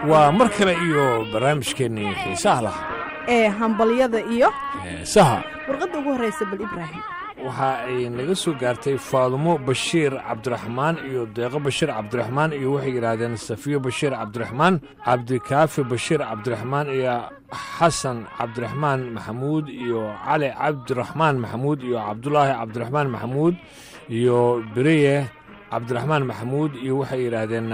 waa mar kale iyo barnaamijkeennii xiisaha lah ee hambalyada iyo saha warqadda ugu horraysa bal ibraahim waxa ay naga soo gaartay faadumo bashiir cabdiraxmaan iyo deeqo bashiir cabdiraxmaan iyo waxay yidhaahdeen safiyo bashiir cabdiraxmaan cabdikaafi bashiir cabdiraxmaan iyo xasan cabdiraxmaan maxamuud iyo cali cabdiraxmaan maxamuud iyo cabdulaahi cabdiraxmaan maxamuud iyo bereye cabdiraxmaan maxamuud iyo waxay yidhaahdeen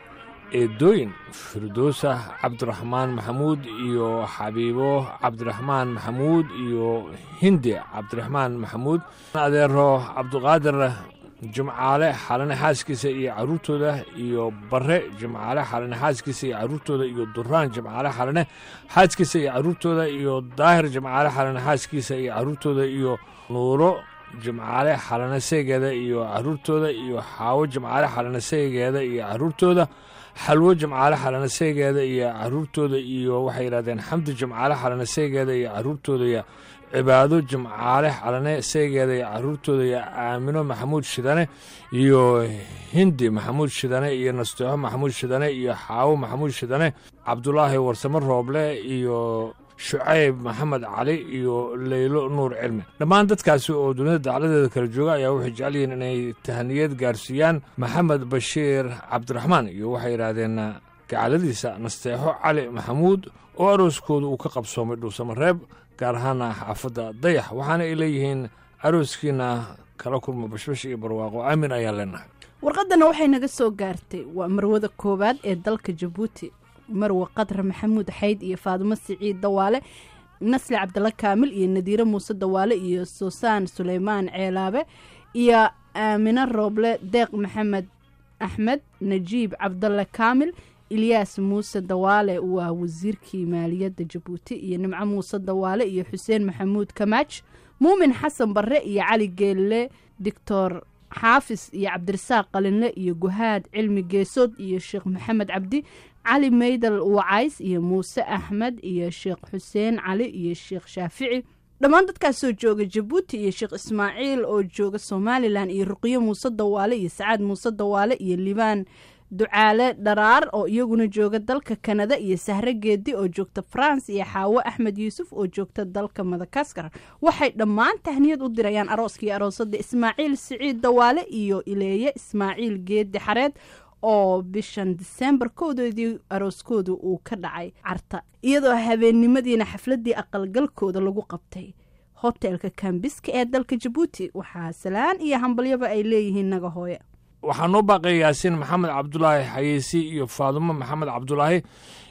eedooyin firdowsa cabdiraxmaan maxamuud iyo xabiibo cabdiraxmaan maxamuud iyo hindi cabdiraxmaan maxamuud adeero cabduqaadir jimcaale xalane xaaskiisa iyo caruurtooda iyo bare jimcaale xalane xaaskiisa iyo caruurtooda iyo duraan jimcaale xalane xaaskiisa iyo caruurtooda iyo daahir jimcaale xalane xaaskiisa iyo caruurtooda iyo nuuro jimcaale xalane seegeeda iyo caruurtooda iyo xaawo jimcaale xalane seegeeda iyo caruurtooda xalwo jimcaale xalane seegeeda iyo caruurtooda iyo waxay yidhahdeen xamdi jimcaale xalane seegeeda iyo caruurtooda iyo cibaado jimcaale xalane seegeeda iyo caruurtooda iyo aamino maxamuud shidane iyo hindi maxamuud shidane iyo nasteexo maxamuud shidane iyo xaawo maxamuud shidane cabdulaahi warsamo rooble iyo shucayb maxamed cali iyo leylo nuur cilmi dhammaan dadkaasi oo dunida dacladeeda kala jooga ayaa waxay jecel yihiin inay tahaniyad gaarsiiyaan maxamed bashiir cabdiraxmaan iyo waxay yidhaahdeen gacaladiisa nasteexo cali maxamuud oo arooskooda uu ka qabsoomay dhuusamareeb gaar ahaana xaafadda dayax waxaana ay leeyihiin arooskiina kala kulma bashbash iyo barwaaqo aamin ayaan leenahay warqaddana waxay naga soo gaartay waa marwada koowaad ee dalka jabuuti marwe qadra maxamuud xayd iyo faadumo siciid dawaale nasli cabdalla kaamil iyo nadiire muuse dawaale iyo suusaan suleymaan ceelaabe iyo aamine rooble deeq maxamed axmed najiib cabdalle kaamil ilyaas muuse dawaale waa wasiirkii maaliyadda jabuuti iyo nimco muuse dawaale iyo xuseen maxamuud kamaaj muumin xasan barre iyo cali geelle doctor xaafis iyo cabdirasaaq qalinle iyo guhaad cilmi geesood iyo sheekh maxamed cabdi cali maydal wacays iyo muuse axmed iyo sheekh xuseen cali iyo sheekh shaafici dhammaan dadkaasoo jooga jabuuti iyo sheekh ismaaciil oo jooga somalilan iyo ruqyo muuse dawaale iyo sacaad muuse dawaale iyo libaan ducaale dharaar oo iyaguna jooga dalka kanada iyo sahre geedi oo joogta france iyo xaawo axmed yuusuf oo joogta dalka madagaskar waxay dhammaan tahniyad u dirayaan arooskii aroosada ismaaciil siciid dawaale iyo ileeye ismaaciil geedi xareed oo bishan disembar kowdoodii arooskooda uu ka dhacay carta iyadoo habeennimadiina xafladii aqalgalkooda lagu qabtay hotelka kambiska ee dalka jabuuti waxaa salaan iyo hambalyaba ay leeyihiin naga hooye waxaa noo baaqay yaasiin maxamed cabdulaahi xayeysi iyo faadumo maxamed cabdulaahi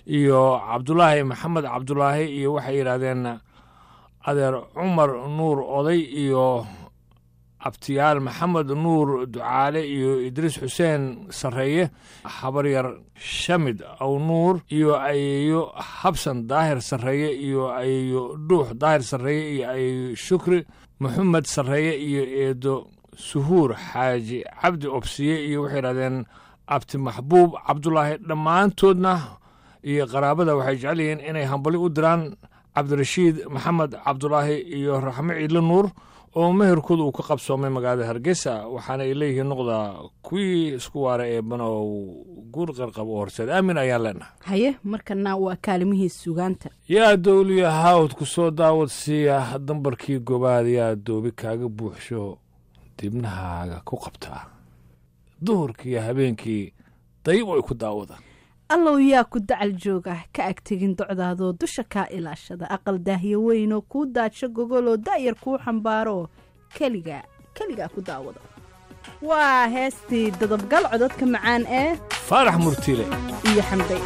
iyo cabdulaahi maxamed cabdulaahi iyo waxay yidhaahdeen adeer cumar nuur oday iyo abtiyaal maxamed nuur ducaale iyo idriis xuseen sarreeye habaryar shamid aw nuur iyo ayeeyo habsan daahir sarreeye iyo ayeeyo dhuux daahir sarreeye iyo ayeeyo shukri maxamed sarreeye iyo eedo suhuur xaaji cabdi obsiye iyo waxay yidhahdeen abti maxbuub cabdulaahi dhammaantoodna iyo qaraabada waxay jecel yihiin inay hambali u diraan cabdirashiid maxamed cabdulaahi iyo raxmo ciidle nuur oo meherkooda uu ka qabsoomay magaalada hargeysa waxaana ay leeyihiin noqda kuwii isku waara ee banow guur qarqab oo horseed aamin ayaan leenahay haye markana waa kaalimihii sugaanta yaa dowliya haawd ku soo daawad siiya dambarkii gobaad yaa doobi kaaga buuxsho dibnahaaga ku qabtaa duhurkiiyo habeenkii dayib ay ku daawadaan allow yaa ku dacal jooga ka agtegin docdaadoo dusha kaa ilaashada aqal daahyo weynoo kuu daadsho gogoloo da'yar kuu xambaaroo keligaa keligaa ku daawada waa heestii dadabgal codadka macaan ee faarax murtiile iyo xambay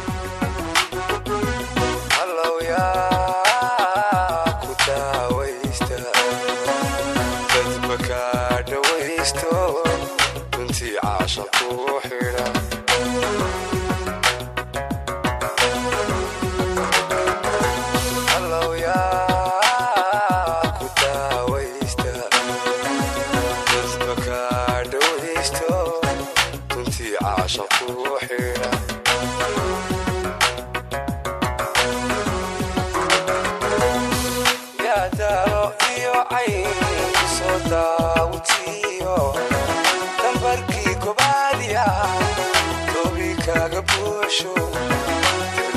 dambarkii gobaadiya doobi kaaga buusho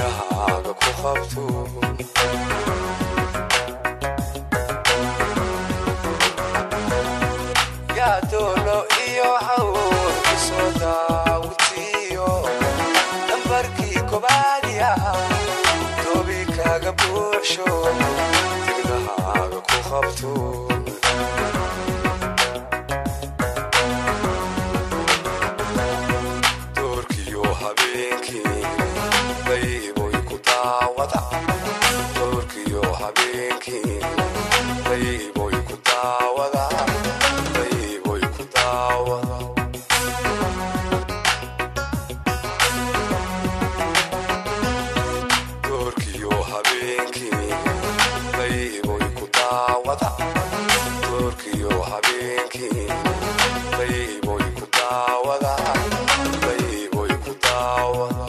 qabto yaa doolo iyo hawl isoo daawutiyo nambarkii kobaadiya doobi kaaga buuxsho tigdahaaga ku qabto doorkiyo habeenkii bayboy ku daawada doorkiyo habeenkii bayboy ku daawada bayboy ku daawada doorkiyo habeenkii bayboy ku daawada doorkiyo habeenkii bayboy ku daawada bayboy ku daawada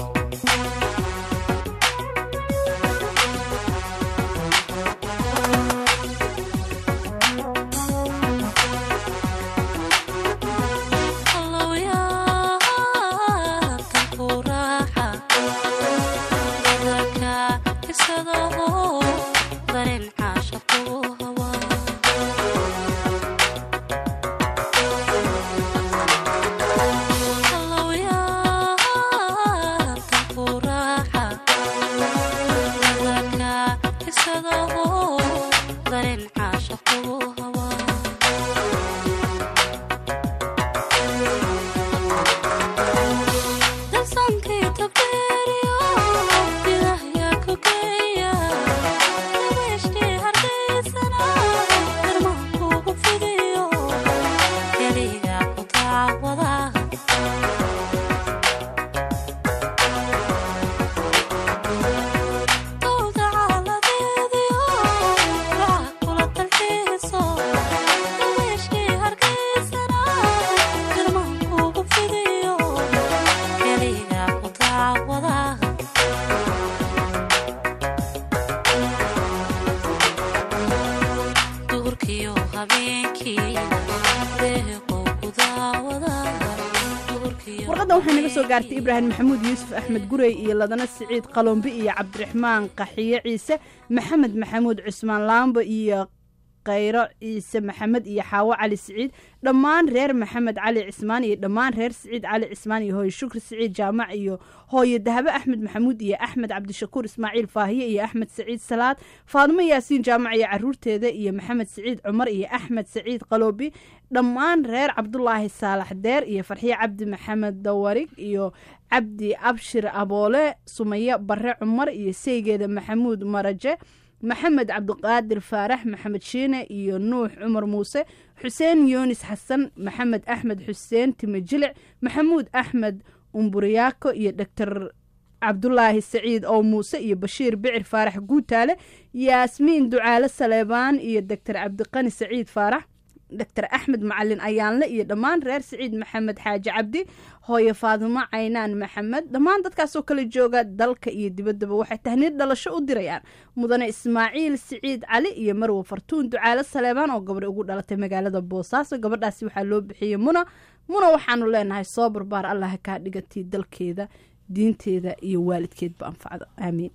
warqaddan waxay naga soo gaartay ibraahim maxamuud yuusuf axmed gurey iyo ladana siciid qalombi iyo cabdiraxmaan qaxiye ciise maxamed maxamuud cusmaan laambo iyo khayro ciise maxamed iyo xaawo cali siciid dhammaan reer maxamed cali cismaan iyo dhammaan reer siciid cali cismaan iyo hooye shukri siciid jaamac iyo hooye dahabe axmed maxamuud iyo axmed cabdishakuur ismaaciil faahiye iyo axmed saciid salaad faadimo yaasiin jaamac iyo caruurteeda iyo maxamed saciid cumar iyo axmed saciid qaloobi dhammaan reer cabdulaahi saalax deer iyo farxiye cabdi maxamed dawarig iyo cabdi abshir aboole sumaye bare cumar iyo seygeeda maxamuud maraje maxamed cabdiqaadir faarax maxamed shiine iyo nuux cumar muuse xuseen yunis xasan maxamed axmed xuseen time jilic maxamuud axmed umburiyaako iyo doctor cabdulaahi saciid oo muuse iyo bashiir bicir faarax guutaale yaasmiin ducaale saleebaan iyo doctor cabdiqani saciid faarax doctor axmed macalin ayaanle iyo dhammaan reer siciid maxamed xaaji cabdi hooye faadimo caynaan maxamed dhammaan dadkaasoo kala jooga dalka iyo dibaddaba waxay tahniid dhalasho u dirayaan mudane ismaaciil siciid cali iyo marwe fartuun ducaale saleebaan oo gabadh ugu dhalatay magaalada boosaaso gabadhaasi waxaa loo bixiyey muna muna waxaanu leenahay soo barbaar allah kaa dhigatii dalkeeda diinteeda iyo waalidkeedba anfacdo aamiin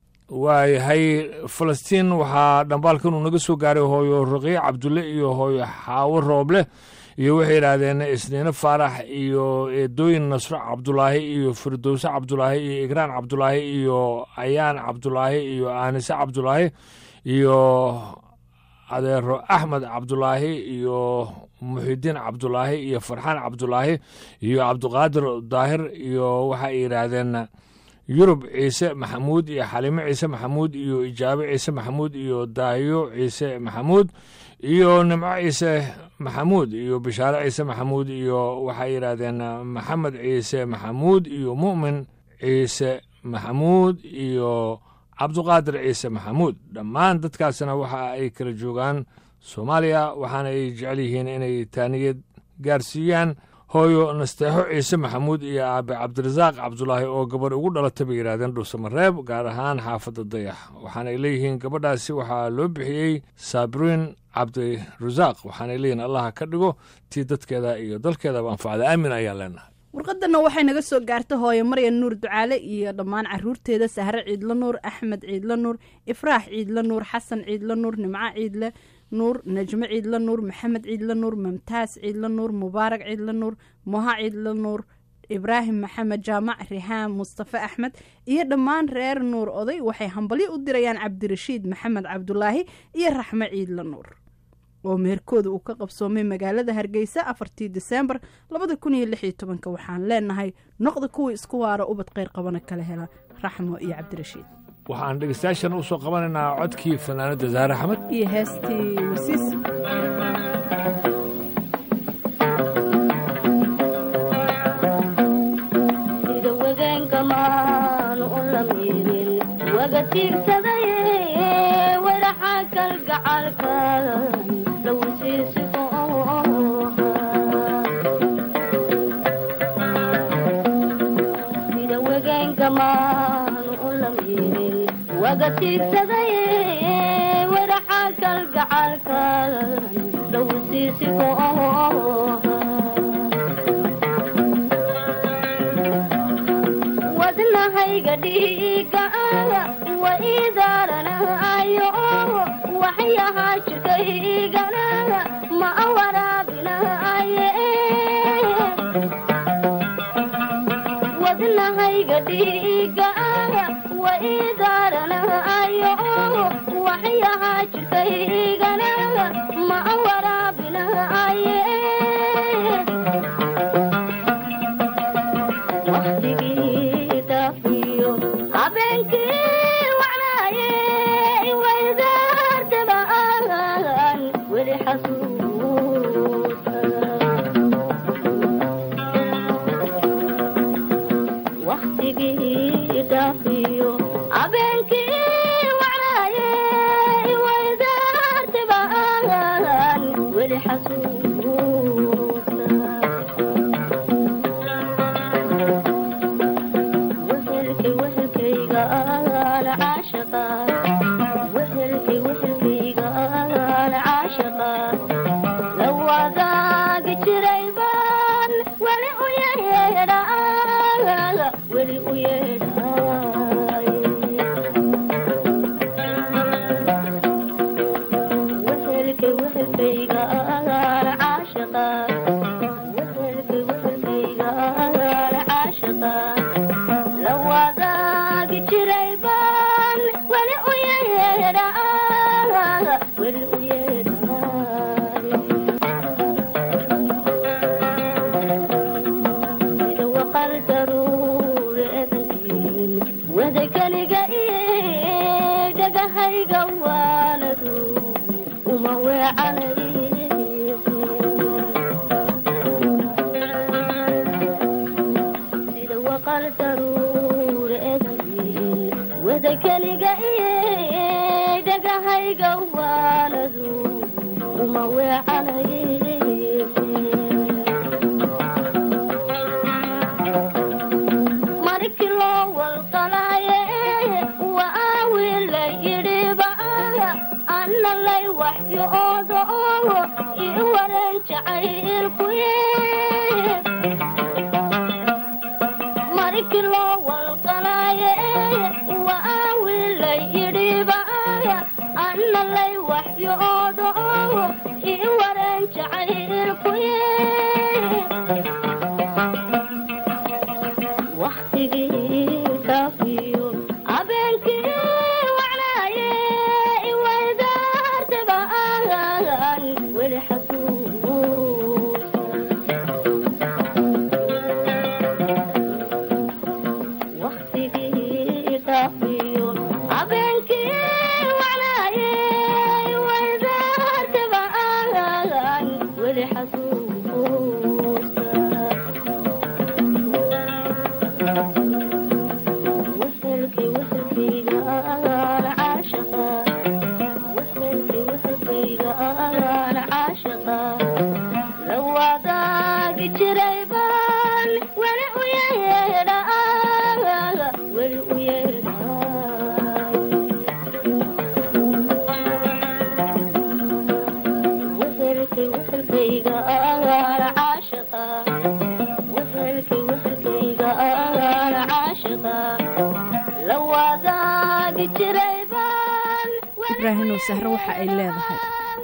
waayahay falastiin waxaa dhambaalkan uu naga soo gaaray hooyo raqiic cabdulle iyo hooyo xaawo rooble iyo waxay yidhaahdeen isniine faarax iyo eedooyin nasro cabdulaahi iyo firdowse cabdulaahi iyo igraan cabdulaahi iyo ayaan cabdulaahi iyo aanise cabdulaahi iyo adeero axmed cabdulaahi iyo muxidiin cabdulaahi iyo farxaan cabdulaahi iyo cabdiqaadir daahir iyo waxay yidhaahdeen yurub ciise maxamuud iyo xalimo ciise maxamuud iyo ijaabe ciise maxamuud iyo daahiyo ciise maxamuud iyo nimco ciise maxamuud iyo bishaare ciise maxamuud iyo waxay yidhaahdeen maxamed ciise maxamuud iyo mu'min ciise maxamuud iyo cabduqaadir ciise maxamuud dhammaan dadkaasna waxa ay kala joogaan soomaaliya waxaana ay jecel yihiin inay taaniyad gaarsiiyaan hooyo nasteexo ciise maxamuud iyo aabe cabdirasaaq cabdulaahi oo gabadh ugu dhalatay bay yidhahdeen dhuusamareeb gaar ahaan xaafadda dayax waxaanay leeyihiin gabadhaasi waxaa loo bixiyey saabriin cabdirasaaq waxaanay leeyihiin allaha ka dhigo tii dadkeeda iyo dalkeedaba anfacda aamin ayaan leenahay warqadana waxay naga soo gaartay hooyo maryan nuur ducaale iyo dhammaan caruurteeda sahre ciidlo nuur axmed ciidlo nuur ifraax ciidlo nuur xasan ciidlo nuur nimco ciidle nuur najmo ciidlo nuur maxamed ciidlo nuur mamtaas ciidlo nuur mubaarak ciidlo nuur moha ciidlo nuur ibraahim maxamed jaamac rihaan mustafe axmed iyo dhammaan reer nuur oday waxay hambalyo u dirayaan cabdirashiid maxamed cabdulaahi iyo raxmo ciidlo nuur oo meherkooda uu ka qabsoomay magaalada hargeysa afartii diseembar labada kun iyo lix iyo tobanka waxaan leenahay noqda kuwii isku waara ubad kheyr qabana kala hela raxmo iyo cabdirashiid waxaan dhegeystayaashan usoo qabanaynaa codkii fanaanada zaare axmed iyo heestii wasiis sida wadeenkamaan u lamiidin waga tiirsadaye wadaxa kalgacalka lawsiisigo sida wadeenkamaan u lamiidin waga tiirsadaye wadaxa kalgacalka lawsiisigo wadnahayga dhiiga wa idaaranayo waxyahaa jirkaygana ma waraabinaye wadnahayga dhiiga wa idaaranayo waxyahaa jirkaygana ma waraabinaye waqtigii daafiyo habeenkii wacnaaye waydaartabaan weli xasuusta waqtigii daafiyo habeenkii wacnaaye waydaartabaan weli xasuusta wehelkay wehelkayga aan caashaqa wehelkay wehelkayga aan caashaqa la wadaagi jiray baan weli u yeedhaa weli u yeedhaay wehelkay wehelkayga aan caashaqa wehelkay wehelkayga aan caashaqa la wadaagi jiray baan weli u yeedhaa weli u yeedhaay sida waqal daruure edankii ibraahimow sahre waxa ay leedahay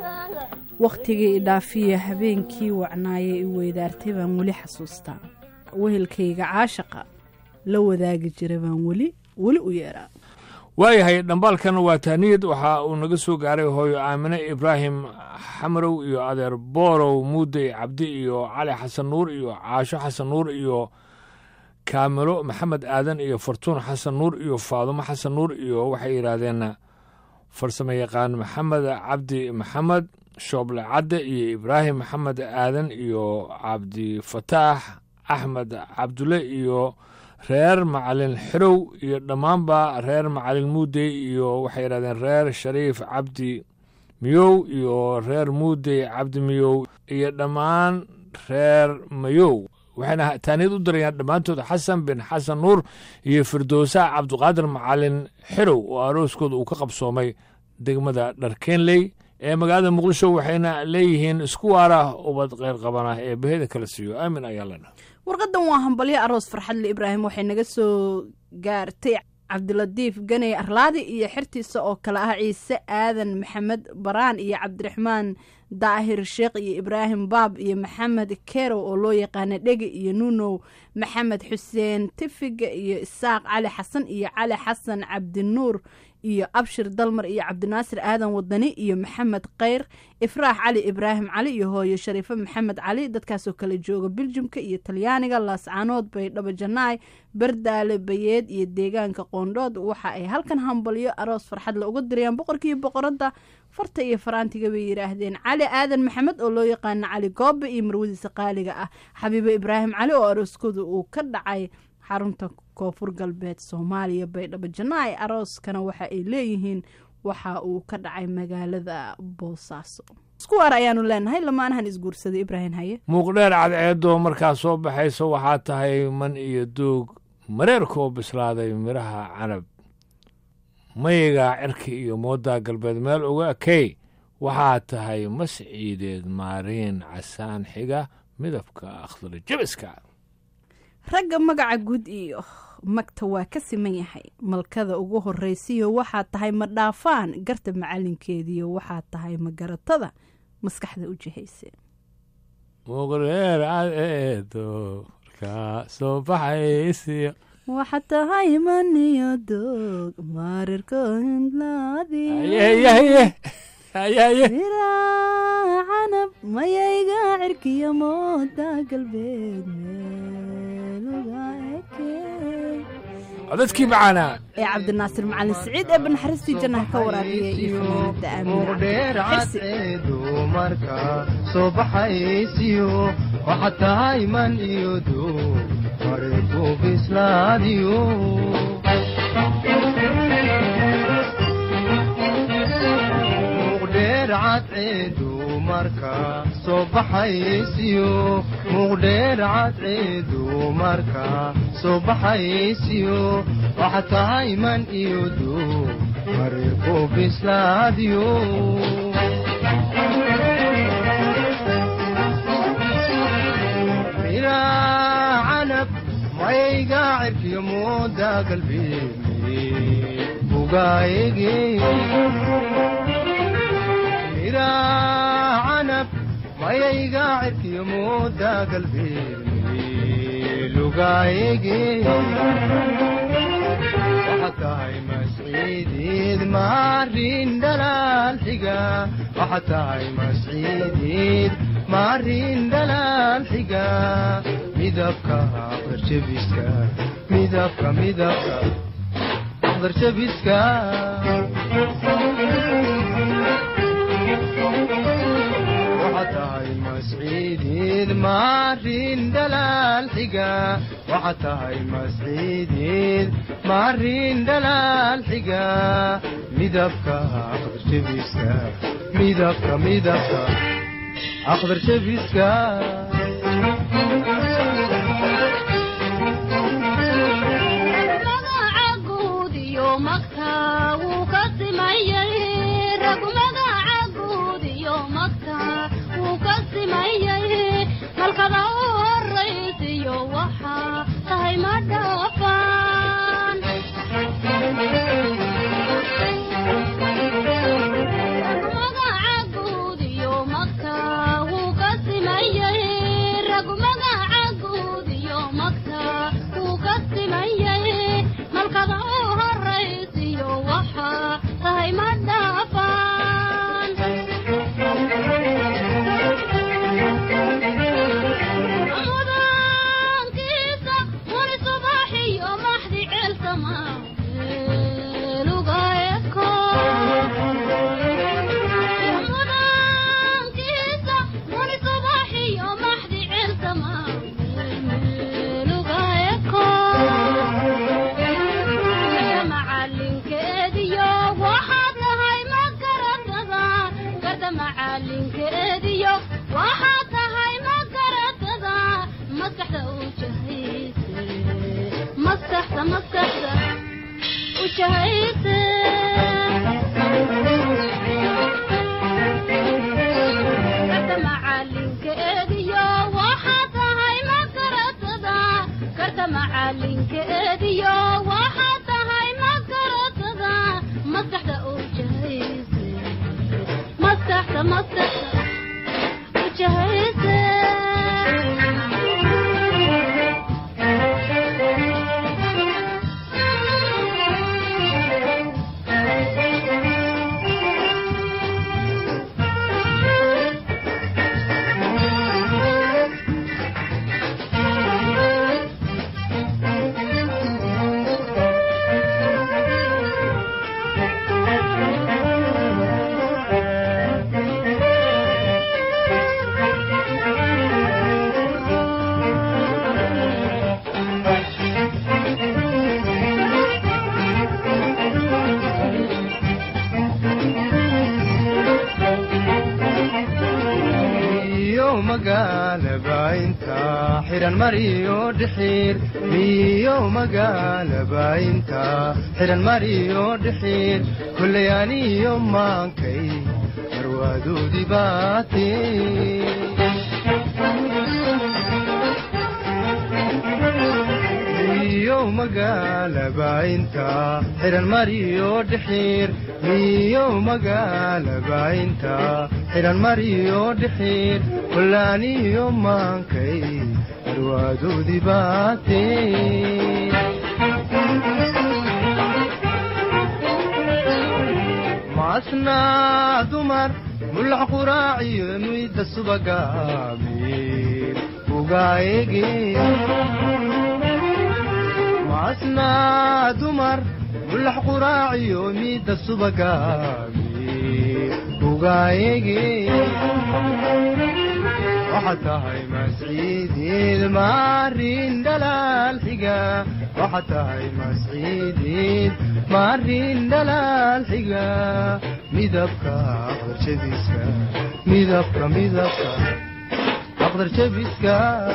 wakhtigii idhaafiya habeenkii wacnaaye i weydaartay baan weli xasuustaa wehelkayga caashaqa la wadaagi jira baan weli weli u yeeraa waayahay dhambaalkan waa tahniyad waxa uu naga soo gaaray hooyo aamine ibraahim xamarow iyo adeer boorow muudey cabdi iyo cali xasan nuur iyo caasho xasan nuur iyo kaamilo maxamed aadan iyo fartuun xasan nuur iyo faadumo xasan nuur iyo waxay yidhaahdeen farsamo yaqaan maxamed cabdi maxamed shooble cadde iyo ibraahim maxamed aadan iyo cabdifataax axmed cabdulle iyo reer macalin xirow iyo dhammaanba reer macalin muudey iyo waxay yidhahdeen reer shariif cabdi miyow iyo reer muudey cabdi miyow iyo dhammaan reer mayow waxayna taaniyad u dirayaan dhammaantood xasan bin xasan nuur iyo firdowsa cabdiqaadir macalin xirow oo arooskooda uu ka qabsoomay degmada dharkeenley ee magaalada muqdisho waxayna leeyihiin isku waara ubad kheyr qabana ee baheda kala siiyo aamin ayaa ledha warqadan waa hambalyo aroos farxadle ibraahim waxay naga soo gaartay cabdilatiif ganey arlaadi iyo xertiisa oo kale ah ciise aadan maxamed baraan iyo cabdiraxmaan daahir sheekh iyo ibraahim baab iyo maxamed kerow oo loo yaqaana dhege iyo nuunow maxamed xuseen tifiga iyo isaaq cali xasan iyo cali xasan cabdinuur iyo abshir dalmar iyo cabdinaasir aadan wadani iyo maxamed kheyr ifraax cali ibraahim cali iyo hooyo shariifo maxamed cali dadkaasoo kale jooga biljimka iyo talyaaniga laascaanood baydhabo janaay bardaale bayeed iyo deegaanka qoondhood waxa ay halkan hambalyo aroos farxadle uga dirayaan boqorkii boqoradda farta iyo faraantiga bay yidhaahdeen cali aadan maxamed oo loo yaqaano cali goobe iyo marwadiisa qaaliga ah xabiibo ibraahim cali oo arooskooda uu ka dhacay xarunta koonfur galbeed soomaaliya baydhabo janaay arooskana waxa ay leeyihiin waxa uu ka dhacay magaalada boosaaso isku waar ayaanu leenahay lamaanahan isguursaday ibraahim haye muuqdheer cadceeddoo markaa soo baxayso waxaa tahay man iyo doog mareerkoo bislaaday midhaha canab mayigaa cirka iyo mooddaa galbeed meel uga ekey waxaa tahay mas ciideed maariin casaan xiga midabka akhdar jebiska ragga magaca guud iyo magta waa ka siman yahay malkada ugu horraysiyo waxaa tahay ma dhaafaan garta macalinkeediyo waxaa tahay ma garatada maskaxda u jihayse muuqdheer cadceedo markaa soo baxaysiyo waxaa tahay maniyo doog maarirko ayeyaye ayaye miraa canab mayayga cirkiyo mooda galbeed meeluga ekey codadkii macaanaa ee cabdinaasir macalin siciid ee banaxariistii jannaha ka waraabiya iyo fanaanada muqdheer aamin xirsi cadceedu marka soo baxaysiyo waxaad tahay man iyo doog mareerku bislaadiyo muqdheer cadceedu marka soo baxaysiyo muqdheer cadceedu marka soo baxaysiyo waxaad tahay man iyo doog mareerku bislaadiyo miraa canab mayga cirkiyo mooda galbeeme bugaayege miraa canab mayayga cirkiyo mooda galbeeme lugaayege waxaad tahay masciideed maarin dhalaal xiga waxaad tahay masciideed maarin dhalaal xiga midabka aqdarjabiska midabka midabka aqdarjabiska waxaad tahay masciideed maarin dhalaal xiga waxaad tahay masciideed maarin dhalaal xiga midabka aqdarjabiska midabka midabka aqdarjabiska magaca guud iyo magta wuu ka simayay rag magaca guud iyo magta wuu ka simayay halkada u horaysiyo waxaa tahay ma dhaafaan maskaxda maskaxda ujahayse karta macalinka eediyo waxaa tahay makaratada karta macalinka eediyo waxaa tahay makaratada maskaxda ujahayse maskaxda maskaxda ujahayse iyo magaalaba inta xiran mariyo dhixiir iyo magaalaba inta xiran mariyo dhixiir kulley aniyo maankay marwaadoodii baate iyo magaalaba inta xiran mariyo dhixiir iyo magaalaba inta xiran mariyo dhixiir kullaaniyo maankay marwaadoodii baate maasnaa dumar mulax quraaciyo muyda subaga amiir ugaayege maasnaa dumar mulax quraaciyo miidda subagaami ugaayege waxaad tahay masciideed maarin dhalaal xiga waxaad tahay masciideed maarin dhalaal xiga midabka aqdarjabiska midabka midabka aqdarjabiska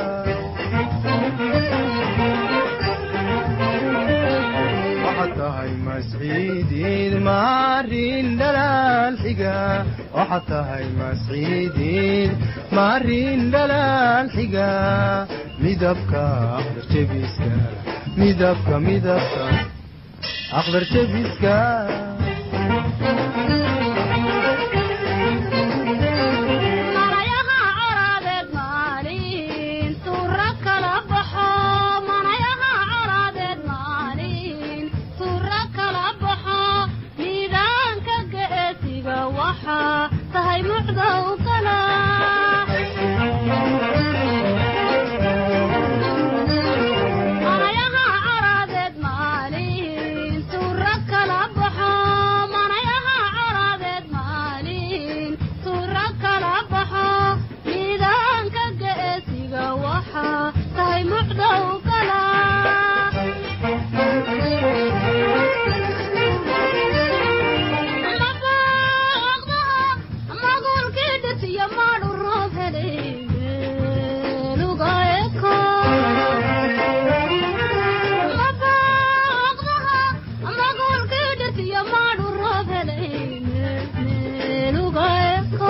waxaad tahay masciideed maarin dhalaal xiga waxaad tahay masciideed maarin dhalaal xiga midabka aqdarjabiska midabka midabka aqdarjabiska manayaha colaadeed maalin suura kala baxo manayaha colaadeed maalin suura kala baxo miidaanka geesiga waxaa tahay mucdow kala manayaha colaadeed maalin suura kala baxo manayaha colaadeed maalin suura kala baxo miidaanka geesiga waxaa tahay mucdow kala magulkii dhisiyo maadhu roob helay meeluga eko magulkii dhisiyo maadhu roob helay meeluga eko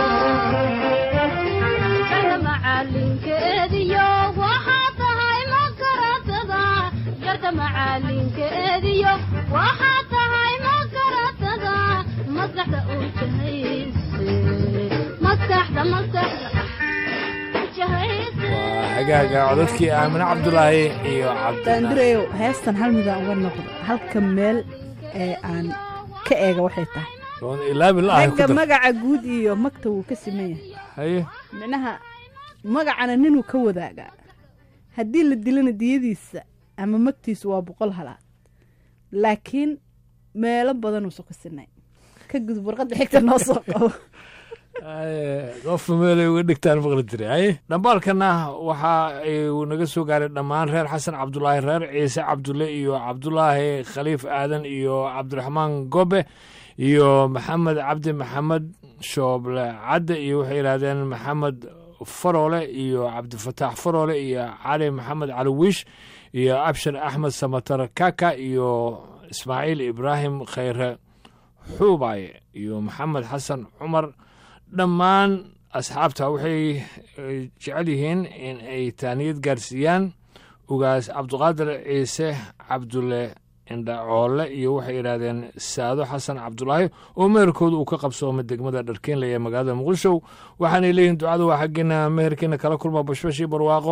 kana macalinkeediyo waxaa tahay makaratada garta macalinkeediyo waxaa tahay makaratada maskaxda u jahayse maskaxda maskaxda u jahayse hagaaga codadkii aamine cabdulaahi iyo cabdi daandureyow heestan hal midaan uga noqdo halka meel ee aan ka eega waxay tahay oon ilaabi la ahay ku ragga dar magaca guud iyo magta wuu ka siman yahay haye micnaha magacana ninuu ka wadaagaa haddii la dilana diyadiisa ama magtiisu waa boqol halaad laakiin meelo badanuusa ku sinay ka gudub warqadda xigta noo soo qabo qofka meelay uga dhigtaan maqli jiray haye dhambaalkana waxa uu naga soo gaaray dhammaan reer xasan cabdulaahi reer ciise cabdulle iyo cabdulaahi khaliif aadan iyo cabdiraxmaan gobe iyo maxamed cabdi maxamed shooble cadde iyo waxay yidhaahdeen maxamed faroole iyo cabdifataax faroole iyo cali maxamed cali wiish iyo abshir axmed samatar kaka iyo ismaaciil ibraahim khayre xuubaye iyo maxamed xasan cumar dhammaan asxaabta waxay jecel yihiin in ay taaniyad gaarsiiyaan ugaas cabduqaadir ciise cabdulle indhacoole iyo waxay yidhaahdeen saado xasan cabdulaahi oo meherkooda uu ka qabsoomay degmada dharkeenle ee magaalada muqdisho waxaanay leeyihin ducada waa xaggeena meherkeena kala kulma bashbashii barwaaqo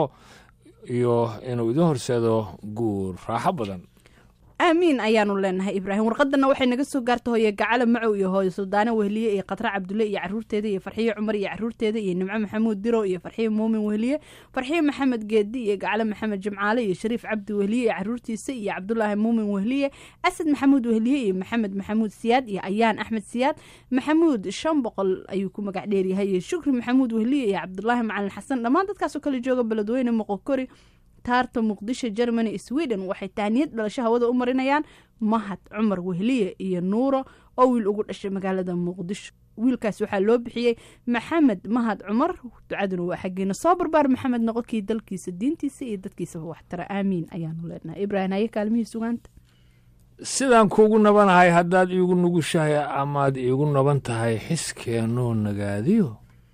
iyo inuu idin horseedo guur raaxo badan aamiin ayaanu leenahay ibraahim warqadana waxay naga soo gaarta hooye gacale macow iyo hooyo suldaane wehliye iyo khatra cabdulle iyo caruurteeda iyo farxiye cumar iyo caruurteeda iyo nimco maxamuud diro iyo farxiye muumin wehliye farxiye maxamed geedi iyo gacale maxamed jimcaale iyo shariif cabdi wehliye iyo caruurtiisa iyo cabdulaahi muumin wehliye asad maxamuud wehliye iyo maxamed maxamuud siyaad iyo ayaan axmed siyaad maxamuud shan boqol ayuu ku magac dheeryahay iyo shukri maxamuud wehliye iyo cabdulaahi macalin xasan dhammaan dadkaasoo kale jooga beledweyne moqokori taarta muqdisho germany sweden waxay tahniyad dhalasho hawada u marinayaan mahad cumar wehliye iyo nuuro oo wiil ugu dhashay magaalada muqdisho wiilkaas waxaa loo bixiyey maxamed mahad cumar ducaduna waa xaggeena soo barbaar maxamed noqonkii dalkiisa diintiisa iyo dadkiisaba waxtara aamiin ayaanu leenahay ibraahim haye kaalmihii sugaanta sidaan kuugu nabanahay haddaad iigu nugushahay amaad iigu naban tahay xiskeenoo nagaadiyo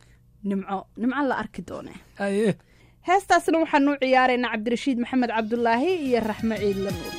nimco nimco la arki doone aye heestaasna waxaanu u ciyaaraynaa cabdirashiid maxamed cabdulaahi iyo raxmo ciidla nuur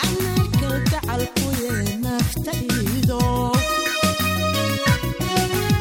Nafta ido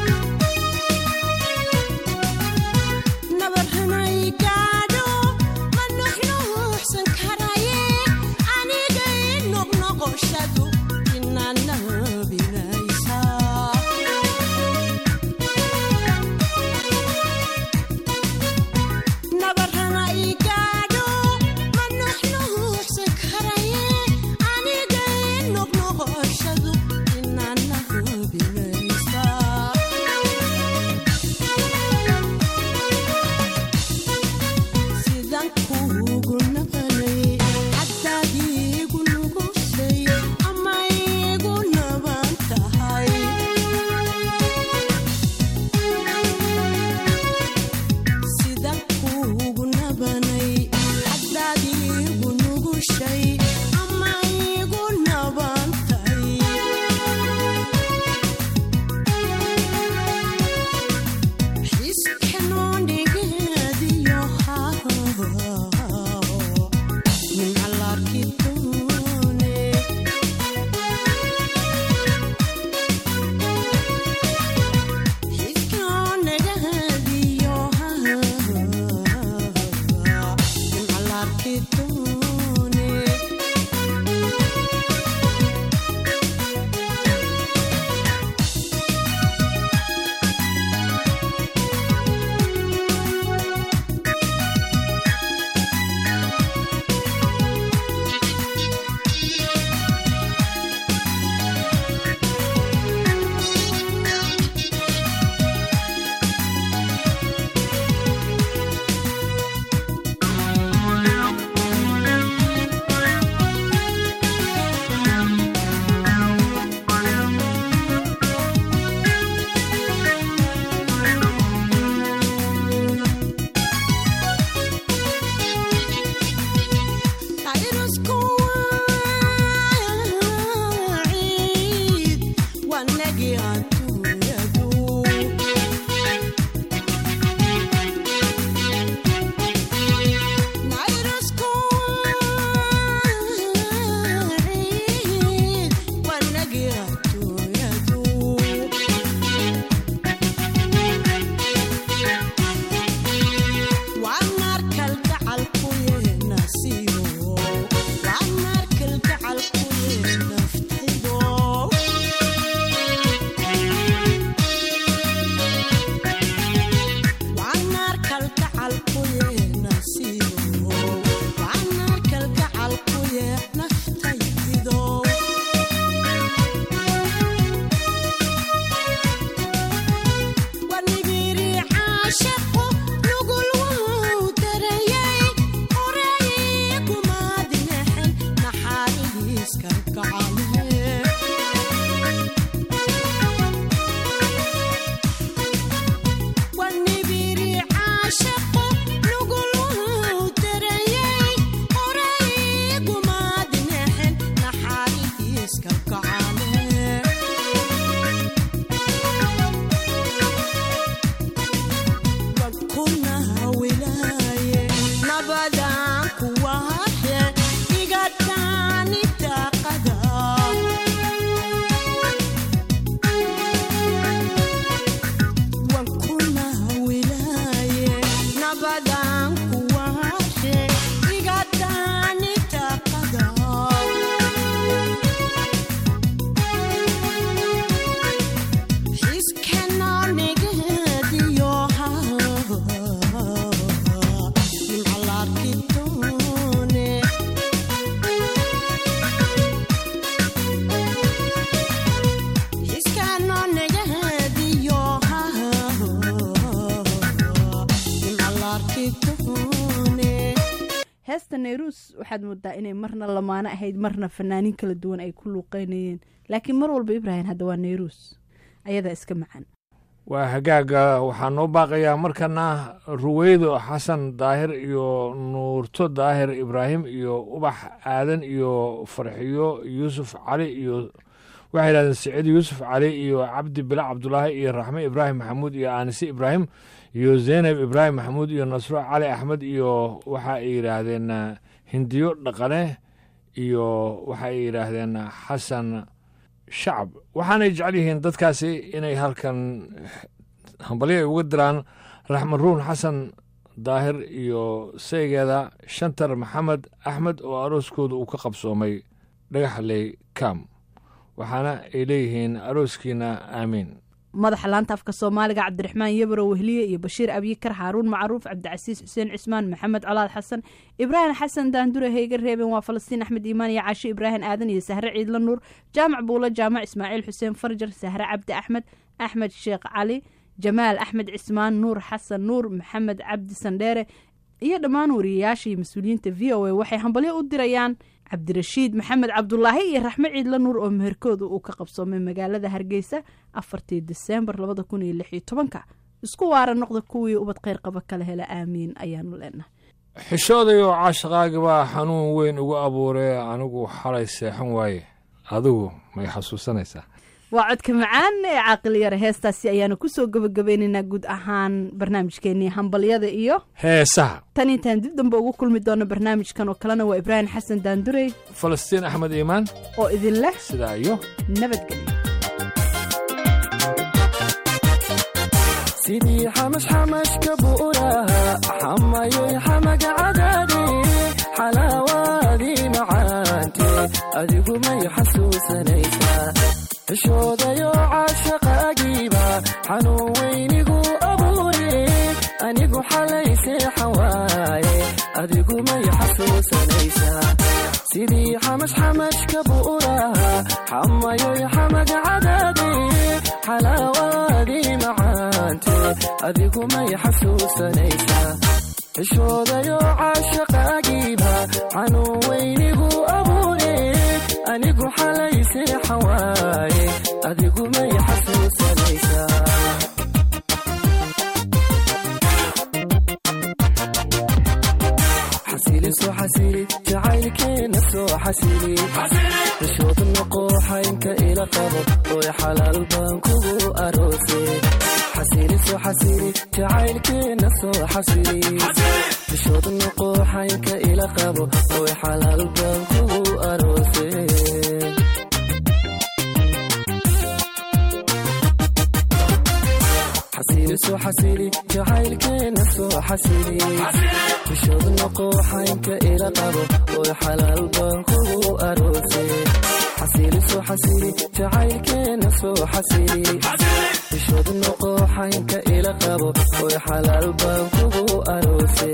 nairuus waxaad moodaa inay marna lamaano ahayd marna fanaaniin kala duwan ay ku luuqeynayeen laakiin mar walba ibraahim hadda waa nairuus ayadaa iska macaan waa hagaaga waxaa noo baaqayaa markana ruweydo xasan daahir iyo nuurto daahir ibraahim iyo ubax aadan iyo farxiyo yuusuf cali iyo waxay yidhahdeen siciid yuusuf cali iyo cabdi bila cabdulaahi iyo raxme ibraahim maxamuud iyo aanise ibraahim iyo zeynab ibraahim maxamuud iyo nasro cali axmed iyo waxa ay yidhaahdeen hindiyo dhaqane iyo waxa ay yidhaahdeen xasan shacab waxaanay jecel yihiin dadkaasi inay halkan hambalyo ay uga diraan raxmed ruun xasan daahir iyo saygeeda shantar maxamed axmed oo arooskooda uu ka qabsoomay dhagaxley kam waxaana ay leeyihiin arooskiina aamiin madaxa laanta afka soomaaliga cabdiraxmaan yabaro wehliye iyo bashiir abyikar xaaruun macruuf cabdicasiis xuseen cismaan maxamed colaad xasan ibraahim xasan daandure heyga reeben waa falastiin axmed iimaan iyo caashe ibraahim aadan iyo sahre ciidla nuur jaamac buulo jaamac ismaaciil xuseen farjar sahre cabdi axmed axmed sheekh cali jamaal axmed cismaan nuur xasan nuur maxamed cabdi sandheere iyo dhammaan wariyayaasha iyo mas-uuliyiinta v o a waxay hambalyo u dirayaan cabdirashiid maxamed cabdulaahi iyo raxme ciidla nuur oo meherkooda uu ka qabsoomay magaalada hargeysa afartii diseembar labada kun iyo lix iyo tobanka isku waara noqda kuwii ubad kheyr qaba kala hela aamiin ayaanu leenahay xishoodayoo caashaqaagi baa xanuun weyn ugu abuuree anigu xalay seexan waaye adigu may xasuusanaysaa waa codka macaan ee caaqil yare heestaasi ayaanu kusoo gabagabeynaynaa guud ahaan barnaamijkeenii hambalyada iyo heesaha tan intaan dib dambe ugu kulmi doono barnaamijkan oo kalena waa ibraahim xasan daandurey falastiin axmed iimaan oo idin leh sidaa iyo nabadgelyo sidii xamash xamashka buuraha xamayoy xamaga cadaade xalaawaadii macaante adigu may xasuusanaysaa xishoodayo caashaqaagiiba xanuun weynigu abuure anigu xalay seexan waaye adigu may xasuusanaysaa sidii xamash xamashka buuraha xamayoy xamaga cadaade xalaawaadii macaante adigu may xasuusanaysaa xishoodayo caashaqaagiiba xanuun weynigu abuure anigu xalay seexan waaye adigu may xasuusanaysaa xasili soo xasili jacaylkeena soo xasili xishood noqo xaynka ila qabo oy xalaal baan kugu aroose xasili soo xasili jacaylkeena soo xasili xishood noqo xaynka ila qabo oy xalaal baan kugu aroose xasili soo xasili jacaylkeena soo xasili xishood noqo xaynka ila qabo oy xalaal baan kugu aroose xasili soo xasili jacaylkeena soo xasili xishood noqo xaynka ila qabo oy xalaal baan kugu aroose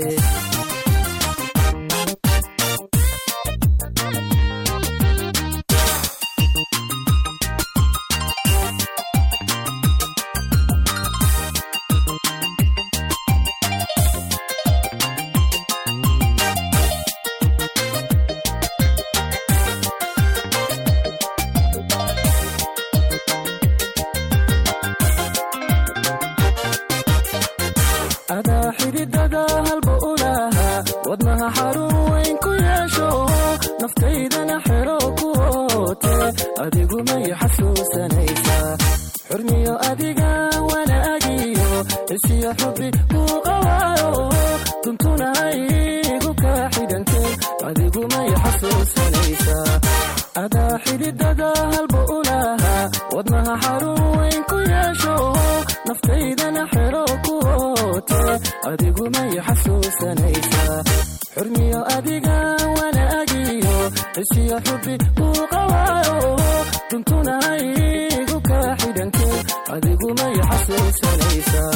adaa xididada halba u lahaa wadnaha xarun weyn ku yeesho naftaydana xero ku oote adigu may xasuusanaysaa xurmiyo adiga wanaagiyo isiyo xubbi ku qawaayo duntuna haygu ka xidhante adigu may xasuusanaysaa adaa xididada halba u lahaa wadnaha xarun weyn ku yeesho naftaydana xero ku oote adigu may xasuusanaysaa xurmiyo adiga wanaagiyo isiyo xubbi ku qawaayo duntuna haygu ka xidhante adigu may xasuusanaysaa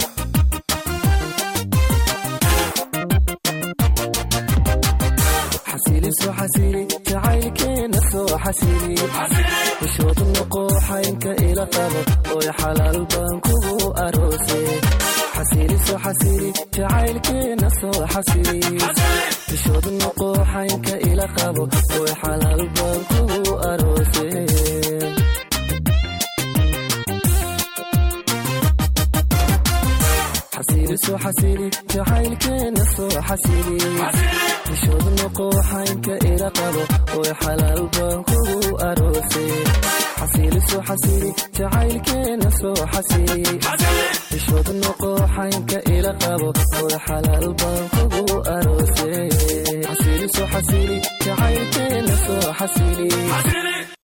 xasili soo xasili jacaylkeena soo xasili xishood noqo xaynka ila qabo qabo oy xalaal baan kugu aroose xasiiliso xasiili jacaylkeena soo xasili bishood noqo xaynka ila qabo oy xalaal baan kugu aroose xasiiliso xasili jacaylkeena soo xasili bishood noqo xaynka ila qabo oy xalaal baan kugu aroose xasiiliso xasili jacaylkeena soo xasili bishood noqo xaynka ila qabo oy xalaal baan kugu aroose xasiiliso xasili jacaylkeena soo xasili